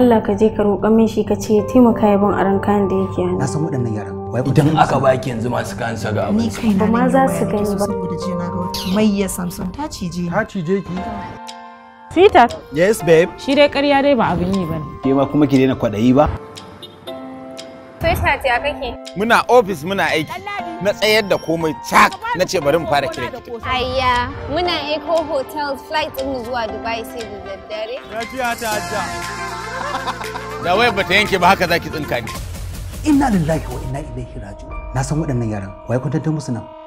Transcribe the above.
Allah ka je ka roƙa min shi ka ce ya taimaka ya bin aron kayan da yake hannu na san waɗannan yaran wai ku idan aka baki yanzu masu kayan saga ni abin kai Ba ma za su gani ba. saboda jiya na ga wata mayya samson ta cije ta cije ki Sweetheart, yes babe shi dai ƙarya dai ba abin yi ba ne. ke ma kuma ki daina kwaɗayi ba Sweetheart ya kake? muna ofis muna aiki na tsayar da komai cak na ce bari mu fara kiran ki Ayya, muna Eco Hotels flight ɗin zuwa Dubai sai da daddare. lafiya ta hajja da wayar bata yanke ba haka zaki tsinka ni inna lillahi wa inna ilaihi raji'un na san waɗannan yaran wai kun tantar musu nan